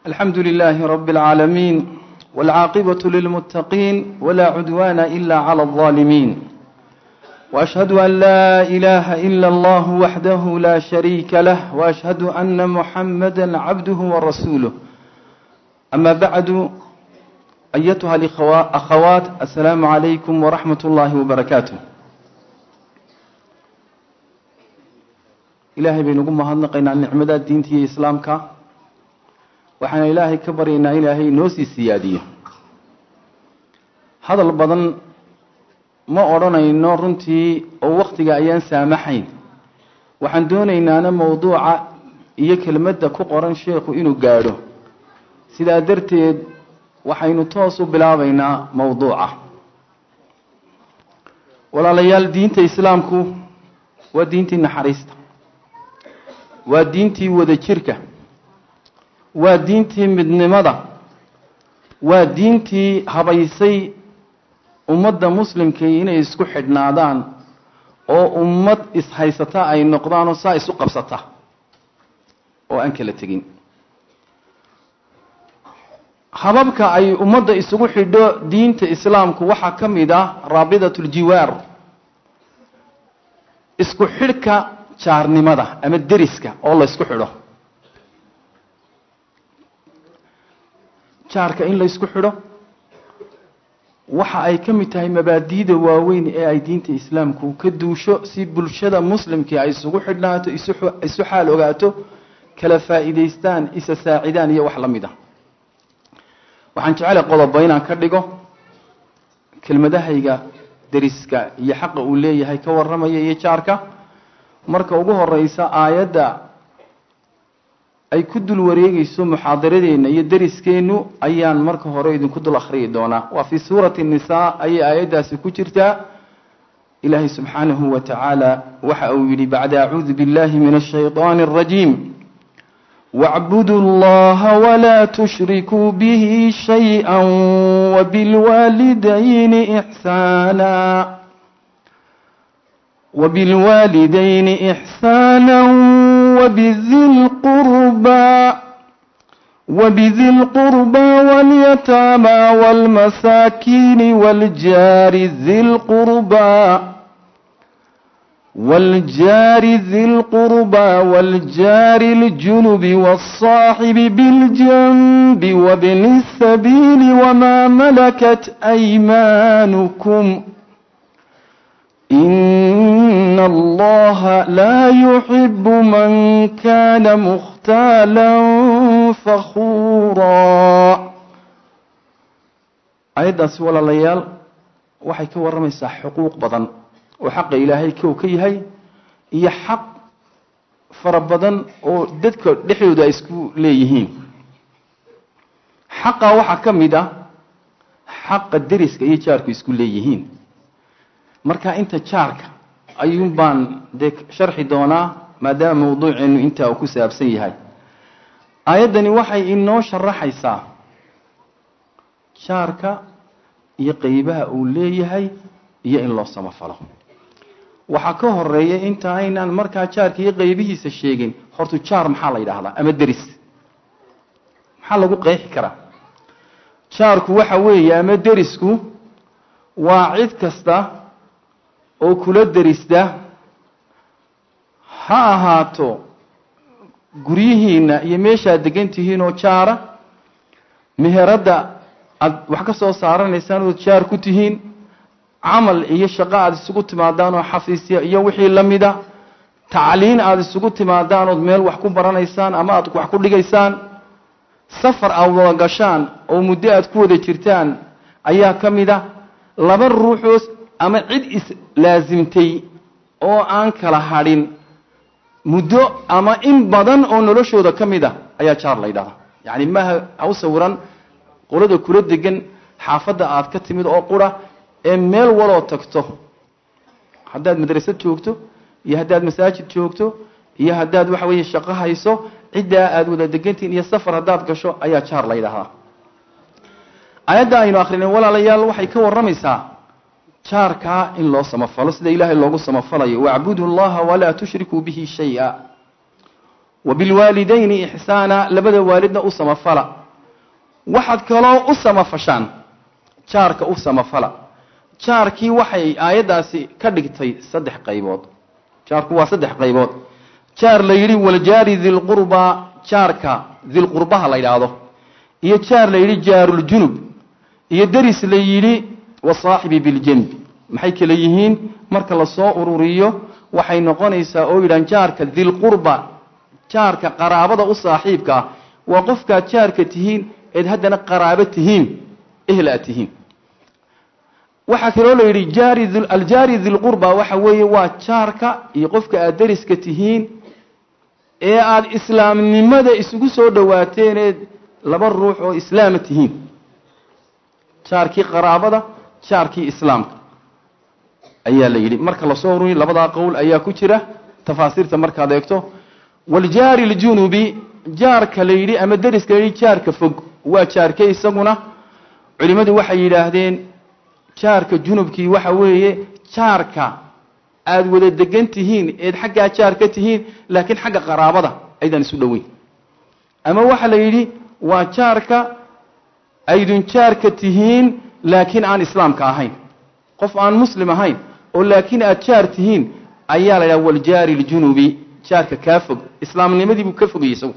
الحمد لله رب العالمين والعاقبة للمتقين ولا عدوان إلا على الظالمين وأشهد أن لا إله إلا الله وحده لا شريك له وأشهد أن محمدا عبده ورسوله أما بعد أيتها الأخوات السلام عليكم ورحمة الله وبركاته ilaahay baynu ugu mahadnaqaynaa nicmada diinta iyo islaamka waxaana ilaahay ka baryaynaa ilaahay noo sii siyaadiyo hadal badan ma odhanayno runtii oo waktiga ayaan saamaxayn waxaan doonaynaana mowduuca iyo kelmadda ku qoran sheekhu inuu gaadho sidaa darteed waxaynu toos u bilaabaynaa mowduuca walaalayaal diinta islaamku waa diintii naxariista waa diintii wadajirka waa diintii midnimada waa diintii habaysay ummadda muslimkii inay isku xidhnaadaan oo ummad ishaysata ay noqdaan oo saa isu qabsata oo aan kala tegin hababka ay ummadda isugu xidho diinta islaamku waxaa ka mid ah raabidat ljiwaar isku xidhka jaarnimada ama deriska oo la ysku xidho jaarka in la ysku xidho waxa ay ka mid tahay mabaadiida waaweyn ee ay diinta islaamku ka duusho si bulshada muslimkii ay isugu xidhnaato isu xaal ogaato kala faa'iidaystaan isa saacidaan iyo wax la mid a waxaan jecelahay qodobo inaan ka dhigo kelmadahayga deriska iyo xaqa uu leeyahay ka warramaya iyo jaarka marka ugu horeysa aayadda ay ku dul wareegeyso muxaadaradeenna iyo deriskeenu ayaan marka hore idinku dul akhriyi doonaa waa fii suurati nisaa ayay aayaddaasi ku jirtaa ilaahay subxaanahu wa tacaala waxa uu yidhi bacda acuudu billahi min ashayطaani اrajiim wاcbuduu اllaha walaa tushrikuu bihi shayئa wabilwaalidayni ixsaana وبالوالدين إحسانا وبذي القربى وبذي القربى واليتامى والمساكين والجار ذي القربى والجار ذي القربى والجار الجنب والصاحب بالجنب وابن السبيل وما ملكت أيمانكم إن الله لا يحب من كان مختالا فخورا ayaddaasi walaalayaal waxay ka warramaysaa xuquuq badan oo xaqa ilaahay kow ka yahay iyo xaq fara badan oo dadka dhexdooda ay isku leeyihiin xaqa waxaa ka mid ah xaqa deriska iyo jaarku isku leeyihiin marka inta jaarka ayuun baan dee sharxi doonaa maadaama mawduuceenu intaa uu ku saabsan yahay aayaddani waxay inoo sharaxaysaa jaarka iyo qeybaha uu leeyahay iyo in loo samafalo waxaa ka horeeya inta aynaan markaa jaarka iyo qeybihiisa sheegin hortu jaar maxaa la yidhaahdaa ama deris maxaa lagu qeexi karaa jaarku waxa weeye ama derisku waa cid kasta oo kula derista ha ahaato guryihiina iyo meeshaad degan tihiin oo jaara meheradda aada wax ka soo saaranaysaan ood jaar ku tihiin camal iyo shaqo aada isugu timaadaan oo xafiisya iyo wixii la mida tacliin aada isugu timaadaan ood meel wax ku baranaysaan ama aad wax ku dhigaysaan safar aada wada gashaan oo muddo aada ku wada jirtaan ayaa ka mid a laba ruuxoo ama cid islaasimtay oo aan kala hadhin muddo ama in badan oo noloshooda ka mid a ayaa jaar la ydhahdaa yacni maaha ha u sawiran qolada kula degan xaafadda aad ka timid oo qura ee meel waloo tagto haddaad madrasad joogto iyo haddaad masaajid joogto iyo haddaad waxa weeye shaqo hayso ciddaa aada wada degantihin iyo safar haddaad gasho ayaa jaar la ydhahdaa aayadda aynu akrinay walaalayaal waxay ka warramaysaa jaarkaa in loo samafalo sida ilaahay loogu samafalayo wacbudu llaha walaa tushrikuu bihi shay-a wa bilwaalidayni ixsaana labada waalidna u samafala waxaad kaloo u samafashaan jaarka u samafala jaarkii waxay aayaddaasi ka dhigtay saddex qaybood jaarku waa saddex qaybood jaar la yidhi waljaari dilqurbaa jaarka dilqurbaha la yidhaahdo iyo jaar la yidhi jaaruljunub iyo deris la yidhi wasaaxibi biljanbi maxay kale yihiin marka lasoo ururiyo waxay noqonaysaa oo yidhahan jaarka dilqurba jaarka qaraabada u saaxiibkaa waa qofkaad jaarka tihiin eed haddana qaraabo tihiin ehl aad tihiin waxaa kaloo la yidhi jaari aljaari dilqurba waxa weeye waa jaarka iyo qofka aad deriska tihiin ee aada islaamnimada isugu soo dhowaateen laba ruux oo islaama tihiin jaarkii qaraabada jaarkii islaamka ayaa la yidhi marka lasoo ururiy labadaa qowl ayaa ku jira tafaasiirta markaad eegto waljaari ljunubi jaarka la yidhi ama deriska la yidhi jaarka fog waa jaarke isaguna culimmadu waxay yidhaahdeen jaarka junubkii waxa weeye jaarka aada wada degan tihiin eed xaggaa jaar ka tihiin laakiin xagga qaraabada aydan isu dhoweyn ama waxaa la yidhi waa jaarka aydun jaarka tihiin laakiin aan islaamka ahayn qof aan muslim ahayn oo laakiin aad jaar tihiin ayaa la yidhaha waljaari ljunubi jaarka kaa fog islaamnimadii buu ka fogayay isagu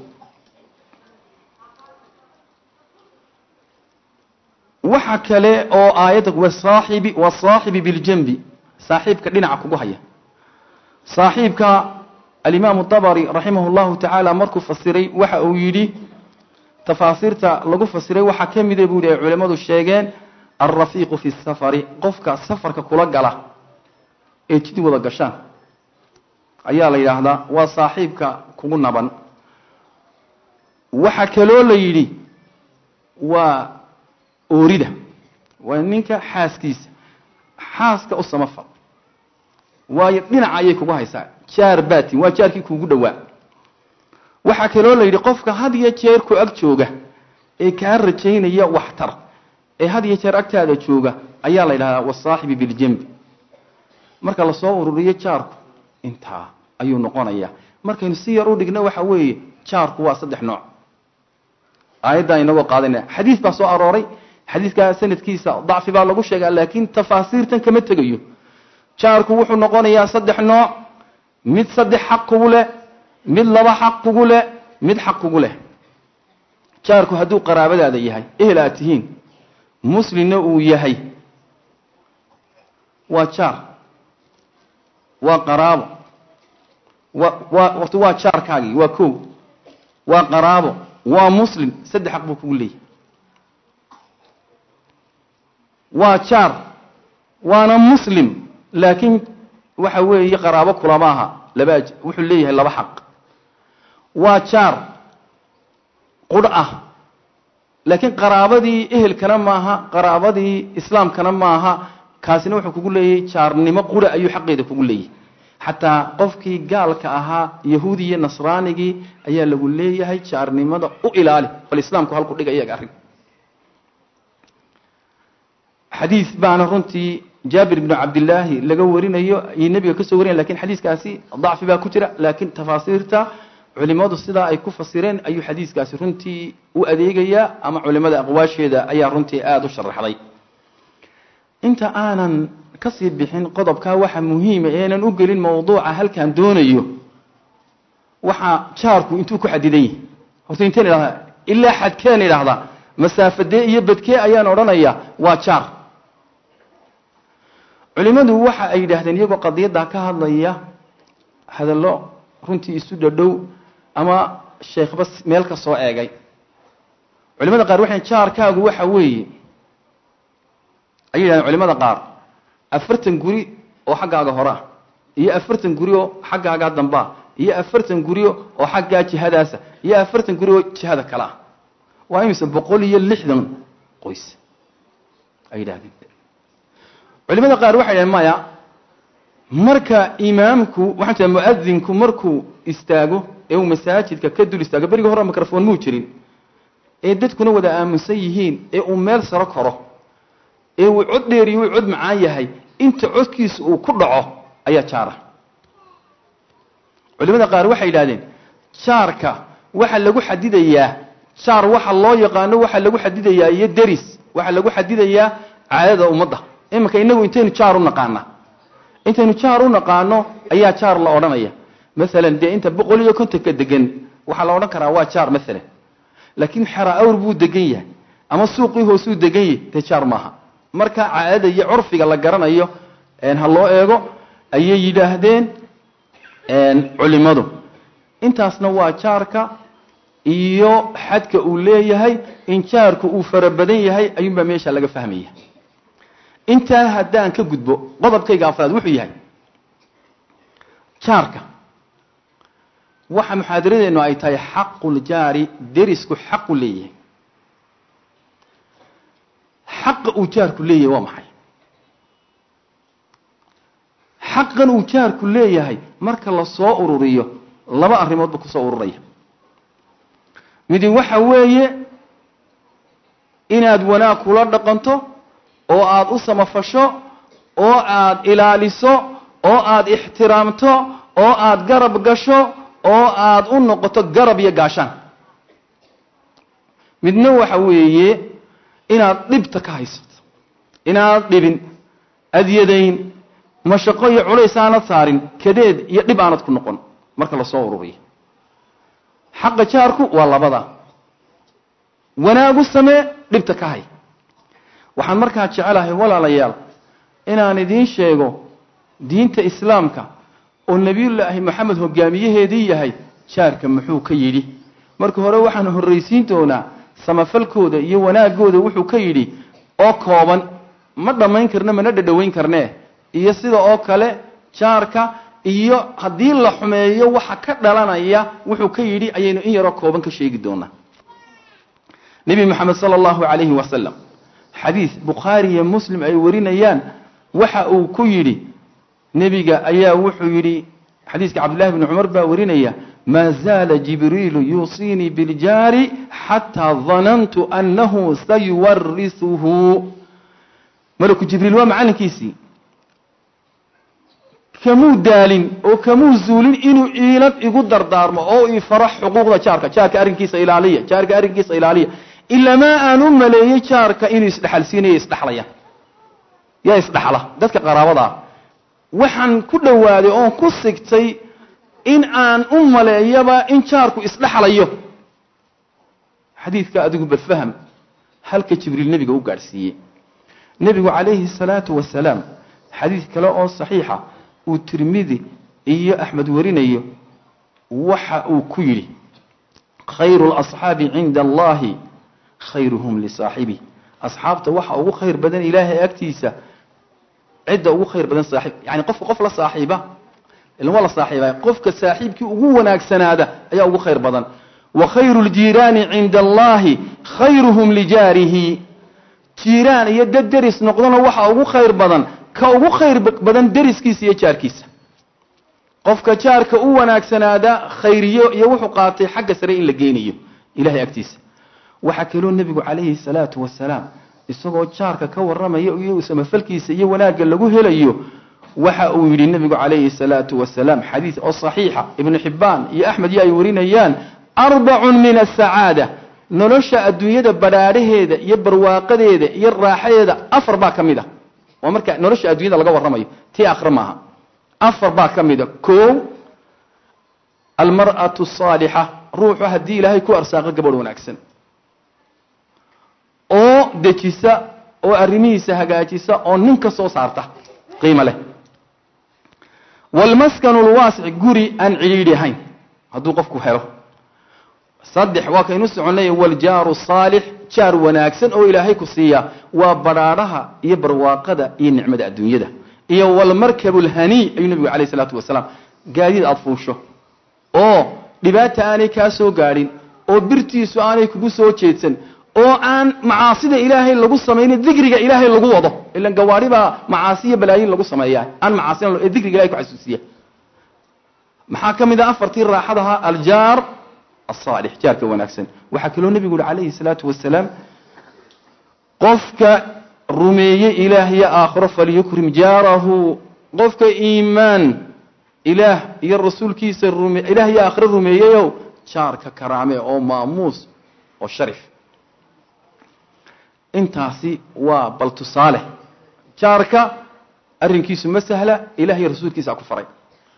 waxa kale oo aayadda wasaaxibi wasaaxibi biljanbi saaxiibka dhinaca kugu haya saaxiibka alimaamu dabari raximah llahu tacaala markuu fasiray waxa uu yidhi tafaasiirta lagu fasiray waxaa ka mida buu yihi ay culimmadu sheegeen alrafiiqu fi safari qofka safarka kula gala ee jid wada gashaan ayaa la yidhaahdaa waa saaxiibka kugu naban waxaa kaloo la yidhi waa oorida waa ninka xaaskiisa xaaska u samafal waayo dhinaca ayay kugu haysaa jaar batin waa jaarkii kuugu dhowaa waxaa kaloo la yidhi qofka had iyo jeer ku ag jooga ee kaa rajaynaya waxtar ee had iyo jeer agtaada jooga ayaa la yidhahdaa wasaaxibi biljambi marka lasoo ururiyo jaarku intaa ayuu noqonayaa markaynu si yar u dhigno waxa weeye jaarku waa saddex nooc aayaddan inagoo qaadanaya xadiis baa soo arooray xadiidkaa sanadkiisa dacfi baa lagu sheegaa laakiin tafaasiirtan kama tegayo jaarku wuxuu noqonayaa saddex nooc mid saddex xaq kugu leh mid laba xaq kugu leh mid xaq kugu leh jaarku hadduu qaraabadaada yahay ehel aad tihiin muslimna uu yahay waa jaar waa qaraabo wa waa wati waa jaarkaagii waa kow waa qaraabo waa muslim saddex xaq buu kugu leeyahay waa jaar waana muslim laakiin waxa weeye qaraabo kulama aha laba wuxuu leeyahay laba xaq waa jaar qudh ah laakiin qaraabadii ehelkana maaha qaraabadii islaamkana maaha kaasina wuxuu kugu leeyahay jaarnimo qura ayuu xaqeeda kugu leeyahay xataa qofkii gaalka ahaa yahuudi iyo nasraanigii ayaa lagu leeyahay jaarnimada u ilaali bal islaamku halku dhiga iyaga arrin xadiis baana runtii jaabir bnu cabdillaahi laga warinayo iyo nebiga ka soo warinaya lakin xadiiskaasi dacfi baa ku jira laakiin tafaasiirta culimadu sidaa ay ku fasireen ayuu xadiiskaasi runtii u adeegayaa ama culimada aqwaasheeda ayaa runtii aada u sharaxday inta aanan kasii bixin qodobkaa waxa muhiima eenan u gelin mawduuca halkaan doonayo waxaa jaarku intuu ku xadidan yahay horta inteen idhahdaa ilaa xadkeen idhahdaa masaafadee iyo badkee ayaan odhanaya waa jaar culimadu waxa ay yidhaahdeen iyagoo qadiyaddaa ka hadlaya hadallo runtii isu dhadhow ama sheekhba meel ka soo eegay culimada qaar waxay jaarkaagu waxa weeye ayay yidhahdeen culimada qaar afartan guri oo xaggaaga horaa iyo afartan guri oo xaggaagaa dambaa iyo afartan guri oo xaggaa jihadaasa iyo afartan guri oo jihada kale ah waa imise boqol iyo lixdan qoys ay yidhahdeen culimada qaar waxay yidhahdeen maya marka imaamku waxaan tia muadinku markuu istaago ee uu masaajidka ka dul istaago berigii hore microphone muu jirin ee dadkuna wada aaminsan yihiin ee uu meel saro karo ee uu cod dheer iyo uu cod macaan yahay inta codkiisa uu ku dhaco ayaa jaara culimada qaar waxay yidhahdeen jaarka waxa lagu xadidayaa jaar waxa loo yaqaano waxa lagu xadidayaa iyo deris waxa lagu xadidayaa caadada ummadda iminka inagu intaynu jaar u naqaana intaynu jaar u naqaano ayaa jaar la odhanaya maalan dee inta boqol iyo kontonka degan waxaa la odhan karaa waa jaar maalan laakiin xera awr buu degan yahay ama suuqii hoosuu degan yahay dee jaar maaha marka caadada iyo curfiga la garanayo ha loo eego ayay yidhaahdeen culimadu intaasna waa jaarka iyo xadka uu leeyahay in jaarku uu fara badan yahay ayuunbaa meesha laga fahmaya intaa haddaan ka gudbo qodobkayga afraad wuxuu yahay jaarka waxa muxaadaradeennu ay tahay xaquljaari derisku xaqu leeyahay xaqa uu jaarku leeyahay waa maxay xaqan uu jaarku leeyahay marka la soo ururiyo laba arrimoodba kusoo ururaya midi waxa weeye inaad wanaag kula dhaqanto oo aada u samafasho oo aada ilaaliso oo aada ixtiraamto oo aada garab gasho oo aada u noqoto garab iyo gaashaan midna waxa weeye inaad dhibta ka haysato inaad dhibin adyadayn mashaqo iyo culays aanad saarin kadeed iyo dhib aanad ku noqon marka lasoo ururiyo xaqa jaarku waa labada wanaagu samee dhibta ka hay waxaan markaa jecelahay walaalayaal inaan idiin sheego diinta islaamka oo nebiyullaahi moxamed hogaamiyaheedii yahay jaarka muxuu ka yidhi marka hore waxaan horraysiin doonaa samafalkooda iyo wanaagooda wuxuu ka yidhi oo kooban ma dhammayn karne mana dhadhoweyn karnee iyo sida oo kale jaarka iyo haddii la xumeeyo waxa ka dhalanaya wuxuu ka yidhi ayaynu in yaroo kooban ka sheegi doonaa nebi moxamed sala allahu calayhi wasalam xadiis bukhaari iyo muslim ay warinayaan waxa uu ku yidhi nebiga ayaa wuxuu yidhi xadiiska cabdillahi bni cumar baa warinaya maa zaala jibriilu yuusiinii biljaari xataa danantu annahu sayuwarisuhu malaku jibriil waa macallinkiisii kamuu daalin oo kamuu zuulin inuu iilad igu dardaarmo oo ii faro xuquuqda jaarka jaarka arrinkiisa ilaaliya jaarka arrinkiisa ilaaliya ilamaa aan u maleeyey jaarka inuu isdhexalsiinayo isdhexlaya yaa isdhexla dadka qaraabada ah waxaan ku dhowaaday oon ku sigtay in aan u maleeyaba in jaarku isdhexlayo xadiidka adigu bafaham halka jibriil nebiga u gaadhsiiyey nebigu calayhi salaatu wasalaam xadiid kale oo saxiixa uu tirmidi iyo axmed warinayo waxa uu ku yidhi khayru lasxaabi cinda allahi khayruhum lisaaxibi asxaabta waxa ugu khayr badan ilaahay agtiisa cidda ugu khayr badan saaxiib yani qofka qof la saaxiiba ilan waa la saaxiibay qofka saaxiibkii ugu wanaagsanaada ayaa ugu khayr badan wa khayru ljiiraani cinda allahi khayruhum lijaarihi jiiraan iyo dad deris noqdona waxa ugu khayr badan ka ugu khayr badan deriskiisa iyo jaarkiisa qofka jaarka u wanaagsanaada khayriyo iyo wuxuu qaatay xagga sare in la geynayo ilahay agtiisa waxaa kaloo nebigu calayhi salaatu wasalaam isagoo jaarka ka warramaya iyo samafalkiisa iyo wanaagga lagu helayo waxa uu yidhi nebigu calayhi salaatu wasalaam xadiis oo saxiixa ibnu xibbaan iyo axmed iyo ay warinayaan arbacun min asacaada nolosha adduunyada badhaadhaheeda iyo barwaaqadeeda iyo raaxadeeda afar baa ka mid a waa marka nolosha adduunyada laga warramayo tii akhre maaha afar baa ka mid a koow almar'atu asaalixa ruuxu haddii ilaahay ku arsaaqo gabadh wanaagsan oo dejisa oo arrimihiisa hagaajisa oo nin ka soo saarta qiimo leh waalmaskanu lwaasic guri aan cidhiidhi ahayn hadduu qofku helo saddex waa kaynu soconnay waljaaru saalix jaar wanaagsan oo ilaahay ku siiya waa badhaadhaha iyo barwaaqada iyo nicmada adduunyada iyo walmarkabu lhanii ayuu nebigu calayh isalaatu wasalaam gaadiid aada fuusho oo dhibaata aanay kaa soo gaadhin oo birtiisu aanay kugu soo jeedsan oo aan macaasida ilaahay lagu samaynin dikriga ilaahay lagu wado ilan gawaari baa macaasi iyo balaayin lagu sameeyaa aan macaasina ee dikriga ilahay ku xasuusiya maxaa ka mid ah afartii raaxadaha aljaar asaalix jaarka wanaagsan waxaa kaloo nebigu uhi calayhi salaatu wasalaam qofka rumeeye ilaah iyo aakhiro falyukrim jaarahu qofka iimaan ilaah iyo rasuulkiisa rume ilaah iyo aakhiro rumeeyeyow jaarka karaame oo maamuus oo sharif intaasi waa bal tusaale jaarka arrinkiisu ma sahla ilaah iyo rasuulkiisa ku faray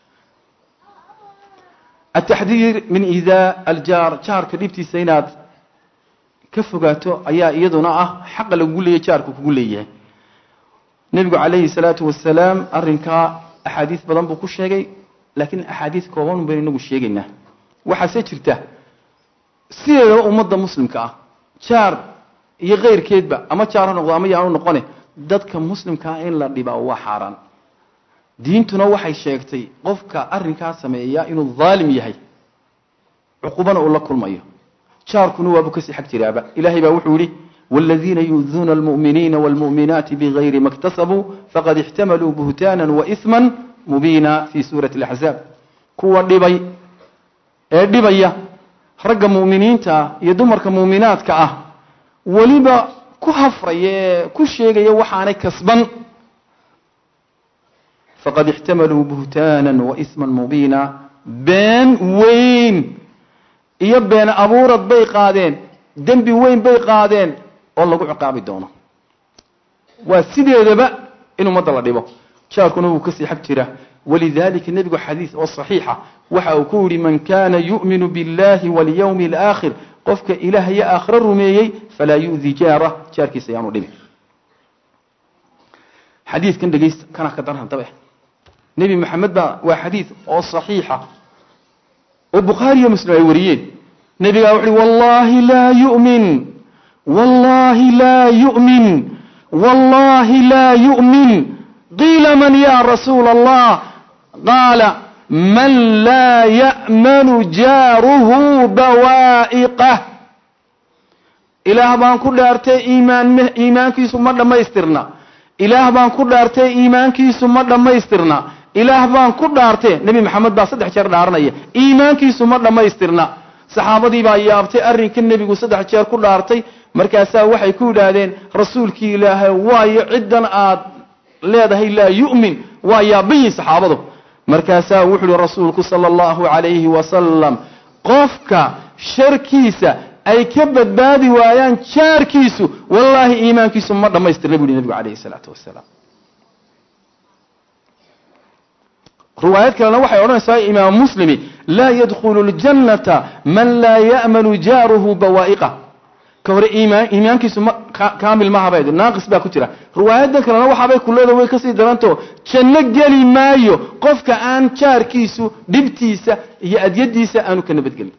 ataxdiir min idaa aljaar jaarka dhibtiisa inaad ka fogaato ayaa iyaduna ah xaqa lagugu leeyahy jaarka kugu leeyahay nebigu calayhi salaatu wasalaam arrinkaa axaadiis badan buu ku sheegay laakiin axaadiis kooban baynu inagu sheegaynaa waxaase jirta sideedaba ummadda muslimka ah jaar iyo keyrkeedba ama jaar ha noqdo ama yaanu noqone dadka muslimkaa in la dhibaa waa xaaraan diintuna waxay sheegtay qofka arrinkaa sameeya inuu daalim yahay cuqubana uu la kulmayo jaarkuna waabu kasii xag jiraaba ilahay baa wuxuu yihi wاladiina yuduuna اlmuؤminiina wاlmuؤminaati bigayri ma اktasabuu faqad ixtamaluu buhtaana waإثma mubiina fi suurati اlaxzaab kuwa dhibay ee dhibaya ragga mu'miniinta ah iyo dumarka muuminaadka ah weliba ku hafraya ee ku sheegaya waxaanay kasban faqad ixtamaluu buhtaana waإثma mubiina been weyn iyo been abuurad bay qaadeen dembi weyn bay qaadeen oo lagu ciqaabi doono waa sideedaba in ummadda la dhibo jaarkuna wuu kasii xag jira walidalika nebigu xadiis oo saxiixa waxa uu ku yihi man kana yu'minu biاllahi walyawmi اlآakhir qofka ilaah iyo aakhiro rumeeyey falaa yu'di jaarah jaarkiisa yaanu dhibin xadiidkan dhegeysta kana ka daran dabe nebi maxamed baa waa xadiid oo saxiixa oo bukhaari iyo muslim ay wariyeen nebigaa wuxu uhi wallahi laa yu'min wallahi laa yu'min wallahi laa yu'min qiila man ya rasuula allah qaala man laa ya'manu jaaruhu bawaa'iqah ilaah baan ku dhaartay iimaan iimaankiisu ma dhammaystirna ilaah baan ku dhaartay iimaankiisu ma dhammaystirna ilaah baan ku dhaartee nebi maxamed baa saddex jeer dhaaranaya iimaankiisu ma dhammaystirna saxaabadii baa yaabtay arrinka nebigu saddex jeer ku dhaartay markaasaa waxay ku yidhaahdeen rasuulkii ilaahay waayo ciddan aad leedahay laa yu'min waa yaabayiin saxaabadu markaasaa wuxu uhi rasuulku sala allahu calayhi wasalam qofka sharkiisa ay ka badbaadi waayaan jaarkiisu wallaahi iimaankiisu ma dhammaystirna bu uhi nebigu calayhi salaatu wasalaam riwaayad kalena waxay odhanaysaa imaam muslimi laa yadkhulu ljannata man laa ya'manu jaaruhu bawaa'iqa ka hore iimaan iimaankiisu ma kaamil maaha bay naaqis baa ku jira riwaayadan kalena waxaabay kuleeda way kasii daranto janno geli maayo qofka aan jaarkiisu dhibtiisa iyo adyadiisa aanu ka nabadgelin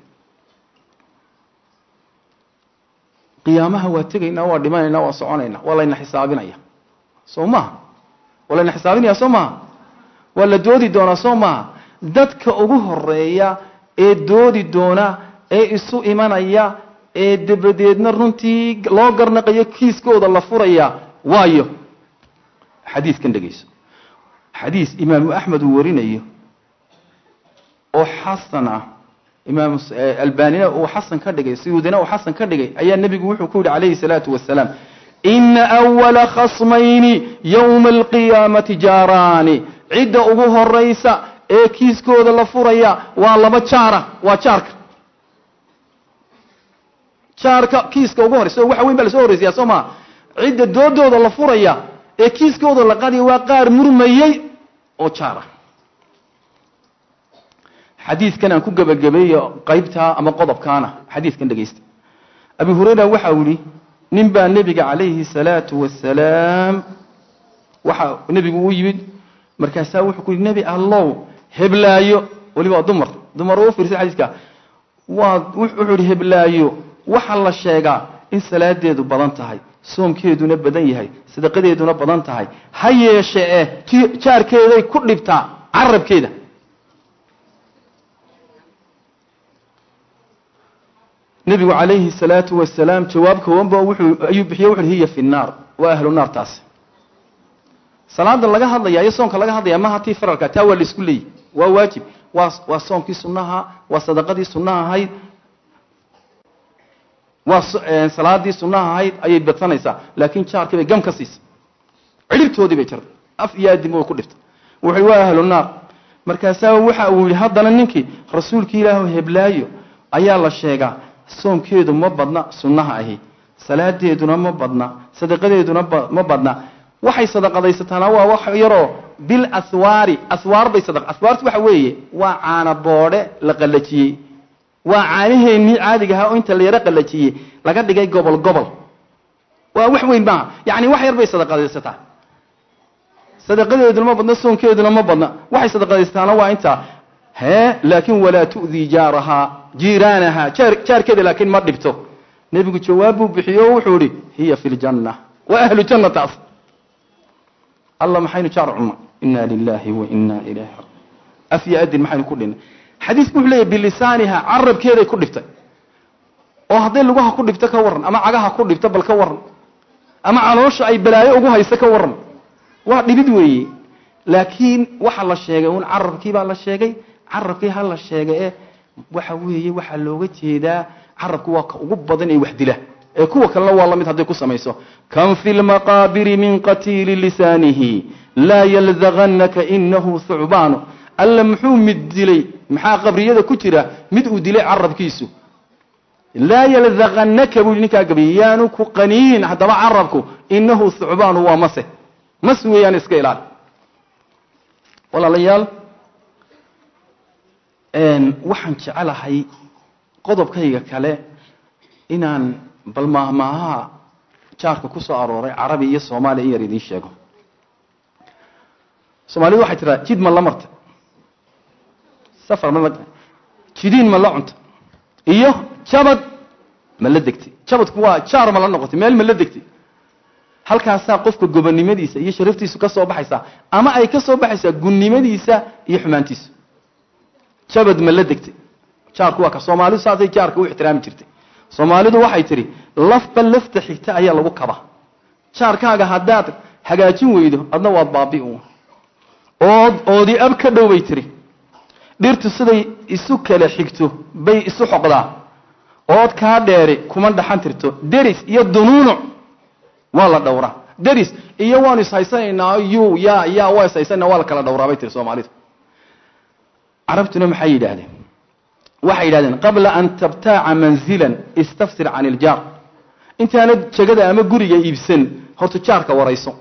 qiyaamaha waa tegaynaa waa dhimanaynaa waa soconaynaa waa layna xisaabinaya soo maha waa layna xisaabinaya soo maha waa la doodi doonaa soo maaha dadka ugu horeeya ee doodi doona ee isu imanaya ee dabadeedna runtii loo garnaqayo kiiskooda la furaya waayo xadiiskan dhegeyso xadiis imaamu axmed uu warinayo oo xasan ah imaam albanina uu xasan ka dhigay suyuudina uu xasan ka dhigay ayaa nebigu wuxuu ku yihi calayhi salaatu wasalaam ina awala khasmayni yowma alqiyaamati jaaraani cidda ugu horaysa ee kiiskooda la furaya waa laba jaara waa jaarka jaarka kiiska ugu horeysa waxa weyn baa lasoo horreysaya soo maa cidda doodooda la furaya ee kiiskooda la qadiya waa qaar murmayey oo jaara xadiidkan aan ku gebagabeeyo qaybtaa ama qodobkaana xadiidkan dhegeysta abi hurayra waxa uu yihi nin baa nebiga calayhi salaatu wasalaam waxa nebigu u yimid markaasaa wuxuu ku yihi nebi allow heblaayo weliba waa dumar dumar oo u fiirsan xadiiska waa wuxuu yihi heblaayo waxaa la sheegaa in salaadeedu badan tahay soomkeeduna badan yahay sadaqadeeduna badan tahay ha yeeshe eh ti jaarkeeday ku dhibtaa carabkeeda nebigu calayhi salaatu wasalaam jawaab koobanba wuxuu ayuu bixiye wuxu hiya fi nnaar waa ahlu naar taasi salaada laga hadlaya iyo soonka laga hadlaya maha tii faralka taa waa la isku leeyihi waa waajib waa waa soonkii sunnaha waa sadaqadii sunnaha ahayd waa salaadii sunnaha ahayd ayay badsanaysaa laakiin jaarkii bay gam ka siisay cidhibtoodii bay jartay af iyo aadinba way ku dhiftay wuxuu waa ahlu naar markaasaa waxa uu yihi haddana ninkii rasuulkii ilaahu heblaayo ayaa la sheegaa soomkeedu ma badna sunnaha ahi salaadeeduna ma badna sadaqadeeduna ma badna waxay sadaqadaysataana waa wax yaroo bil aswaari aswaar bay sada aswaartu waxa weeye waa caana boodhe la qallajiyey waa caanaheennii caadiga ahaa oo inta la yaro qallajiyey laga dhigay gobol gobol waa wax weyn maaha yacni wax yar bay sadaqadaysataa sadaqadeeduna ma badna soonkeeduna ma badna waxay sadaqadaysataana waa intaa hee laakin walaa tu'dii jaarahaa jiiraanaha jaar jaarkeeda laakiin ma dhibto nebigu jawaab buu bixiyo o wuxuu ihi hiya fi ljanna waa ahlu janna taas alla maxaynu jaar cunna ina lilahi wa ina ilayhi afya adin maxaynu ku dhinnay xadiisku wuxuu leeyahy bilisaaniha carabkeeday ku dhiftay oo hadday lugaha ku dhibto ka warran ama cagaha ku dhibto bal ka warran ama caloosha ay balaayo ugu hayso ka warran waa dhibid weeye laakiin waxa la sheegay un carabkii baa la sheegay carabkii ha la sheegay ee waxa weeye waxaa looga jeedaa carabku waa ka ugu badan ee wax dila ee kuwa kalena waa la mid hadday ku samayso kan fi lmaqaabiri min qatiili lisaanihi laa yaldaganaka inahu thucbaanu alla muxuu mid dilay maxaa qabriyada ku jira mid uu dilay carabkiisu laa yaldaganaka buu ninkaa gabiy yaanu ku qaniinin haddaba carabku inahu thucbaanu waa mase mas weeyaan iska ilaali walaalayaal waxaan jecelahay qodobkayga kale inaan bal maahmaahaha jaarka ku soo arooray carabi iyo soomaaliya in yar idiin sheego soomaalidu waxay tiraa jid ma la marta safar ma la jidiin ma la cunta iyo jabad ma la degtay jabadku waa jaar ma la noqotay meel ma la degtay halkaasaa qofka gobonnimadiisa iyo sharaftiisu ka soo baxaysaa ama ay ka soo baxaysaa gunnimadiisa iyo xumaantiisa jabad ma la degtay jaarku waa ka soomaalidu saasay jaarka u ixtiraami jirtay soomaalidu waxay tidhi lafba lafta xigta ayaa lagu kaba jaarkaaga haddaad hagaajin weydo adna waad baabi u ood oodi ab ka dhow bay tihi dhirtu siday isu kala xigto bay isu xoqdaa ood kaa dheeri kuma dhaxan tirto deris iyo dunuunuc waa la dhowraa deris iyo waanu ishaysanaynaa yu ya ya waa ishaysanana waa la kala dhowraa bay tihi soomaalidu carabtuna maxay yidhaahdeen waxay yidhahdeen qabla an tabtaaca manzilan istafsir can iljaar intaanad jegada ama guriga iibsan horta jaarka warayso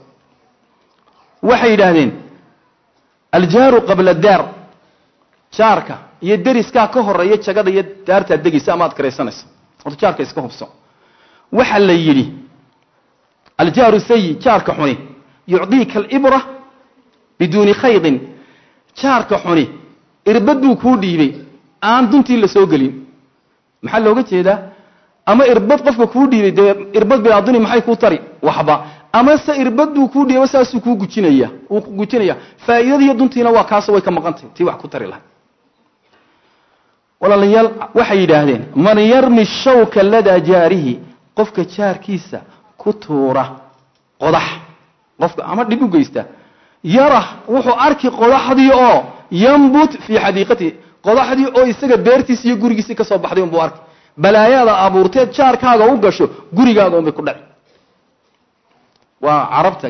waxay yidhaahdeen aljaaru qabla daar jaarka iyo deriskaa ka horeeya jagada iyo daartaad degaysa ama aad karaysanayso horta jaarka iska hubso waxaa la yidhi aljaaru sayi jaarka xuni yucdiika alibra biduuni khaydin jaarka xuni irbad buu kuu dhiibay aan duntii la soo gelin maxaa looga jeedaa ama irbad qofka kuu dhiibay dee irbad bilaaduni maxay kuu tari waxba ama se irbad buu kuu dhiibay saasuu kuu gujinaya uu ku gujinaya faa'iidadiiyo duntiina waa kaaso way ka maqantay tii wax ku tari lahay walaalayaal waxay yidhaahdeen man yarmi shawka ladaa jaarihi qofka jaarkiisa ku tuura qodax qofka ama dhib u geysta yarah wuxuu arki qodaxdii oo yambut fii xadiiqatihi qodaxdii oo isaga beertiisi iyo gurigiisii ka soo baxday unbuu arkay balaayada abuurteed jaarkaaga u gasho gurigaaga unbay ku dhaci waa carabta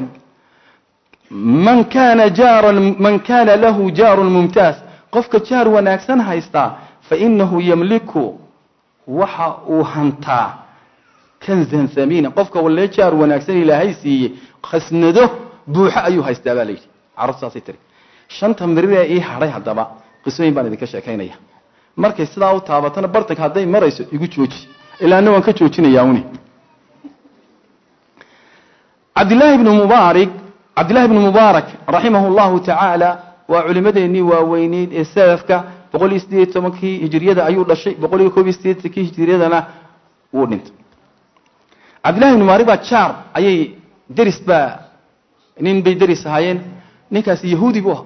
man kana jaaran man kana lahu jaarun mumtaaz qofka jaar wanaagsan haystaa fainahu yamliku waxa uu hantaa kanzan hamiina qofka walee jaar wanaagsan ilaahay siiyey khasnado buuxo ayuu haystaa baa layidhi carabtu saasay tiri shanta miriree ii hadhay haddaba qisooyin baan idinka sheekaynaya markay sidaa u taabatana bartanka hadday marayso igu jooji ilaana waan ka joojinayaa uni cabdillaahi bnu mubaarik cabdillahi bnu mubaarak raximah llahu tacaala waa culimadeennii waaweyneyd ee salafka boqol iyo sideed iyo tobankii hijiriyada ayuu dhashay boqol iyo koob iyo sideetankii hijiriyadana wuu dhintay cabdillahi bnu mubaarik baa jaar ayay deris baa nin bay deris ahaayeen ninkaasi yahuudi buu ahaa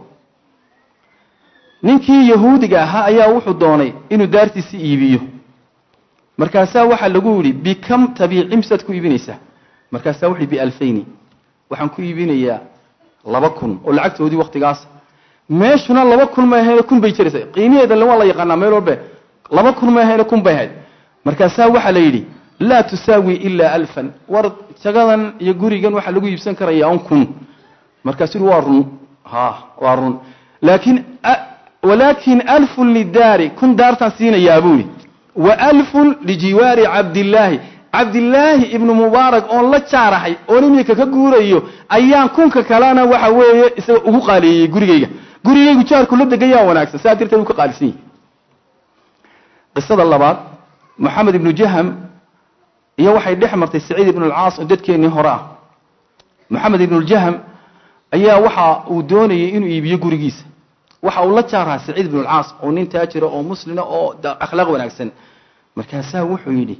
ninkii yahuudiga ahaa ayaa wuxuu doonay inuu daartiisi iibiyo markaasaa waxaa lagu yidhi bikam tabiici misaad ku iibinaysaa markaasaa wuxu bialfayni waxaan ku iibinayaa laba kun oo lacagtoodii waktigaas meeshuna laba kun may ahayne kun bay jiraysa qiimiheeda waa la yaqaanaa meel walbe laba kun may ahayne kun bay ahayd markaasaa waxaa la yidhi laa tusaawi ilaa alfan war jagadan iyo gurigan waxaa lagu iibsan karayaa un kun markaasuu waa run ha waa run laakiin walaakin alfun lidaari kun daartaan siinayaa buuhi wa alfun lijiwaari cabdillaahi cabdillaahi ibnu mubaarak oon la jaarahay oon iminka ka guurayo ayaan kunka kalena waxa weeye isaga ugu qaaliyeeyey gurigayga gurigaygu jaarku la degayaa wanaagsan saa darteed uu ka qaalisan yahi qisada labaad moxamed ibnu jaham iyo waxay dhex martay saciid ibnu alcaas oo dadkeennii hore ah moxamed ibnuljaham ayaa waxa uu doonayay inuu iibiyo gurigiisa waxa uu la jaaraha saciid ibnu alcaas oo nin taajira oo muslina oo akhlaaq wanaagsan markaasaa wuxuu yidhi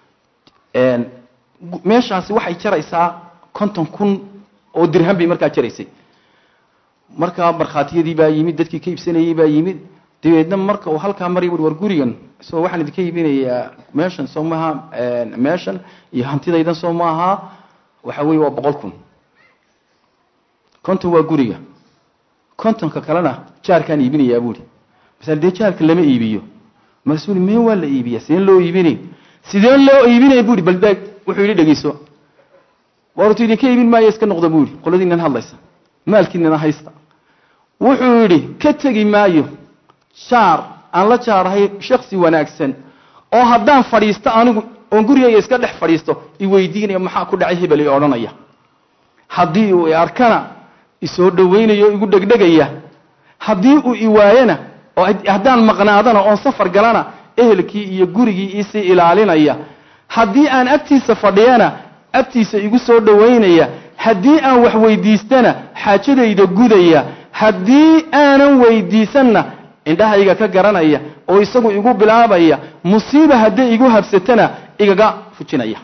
meeshaasi waxay jaraysaa konton kun oo dirham bay markaa jaraysay markaa markhaatiyadii baa yimid dadkii ka iibsanayey baa yimid dabeedna marka uu halkaa marya ui war gurigan so waxaan idinka iibinayaa meeshan soo maaha meeshan iyo hantidaydan soo maaha waxa weye waa boqol kun konton waa guriga kontonka kalena jaarkaan iibinayaa buuri masal dee jaarka lama iibiyo markaasuu mee waa la iibiya sideen loo iibinay sideen loo iibinaya buuri baldaag wuxuu yidhi dhegeyso wartu idinka iibin maayo iska noqda buuri qoladiinan hadlaysa maalkiinana haysta wuxuu yidhi ka tegi maayo jaar aan la jaarahay shaksi wanaagsan oo haddaan fadhiisto anigu oon gurigayga iska dhex fadhiisto iweydiinaya maxaa ku dhacay hebel i odhanaya haddii uu i arkana isoo dhowaynayo igu dhegdhegaya haddii uu i waayana oo haddaan maqnaadana oon safar galana ehelkii iyo gurigii iisii ilaalinaya haddii aan agtiisa fadhiyana agtiisa igu soo dhowaynaya haddii aan wax weydiistana xaajadayda gudaya haddii aanan weydiisanna indhahayga ka garanaya oo isagu igu bilaabaya musiiba hadday igu habsatana igaga fujinaya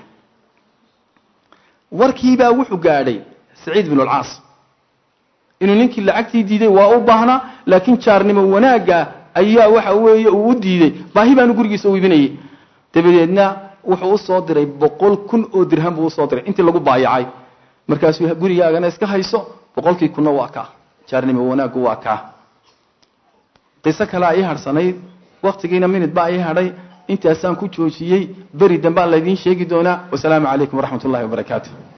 warkiibaa wuxuu gaadhay saciid binu alcaas inuu ninkii lacagtii diiday waa u baahnaa laakiin jaarnimo wanaagga ayaa waxa weeye uu u diiday baahi baanu gurigiisa u iibinayay dabadeedna wuxuu usoo diray boqol kun oo dirham buu usoo diray intii lagu baayacay markaasuu gurigaagana iska hayso boqolkii kunna waa kaa jaarnimo wanaaggu waa kaa qiso kalea ii harhsanayd waktigiina minid baa ii hadhay intaasaan ku joojiyey beri dambaa laydiin sheegi doonaa wasalaamu calaykum waraxmat ullahi wabarakaatu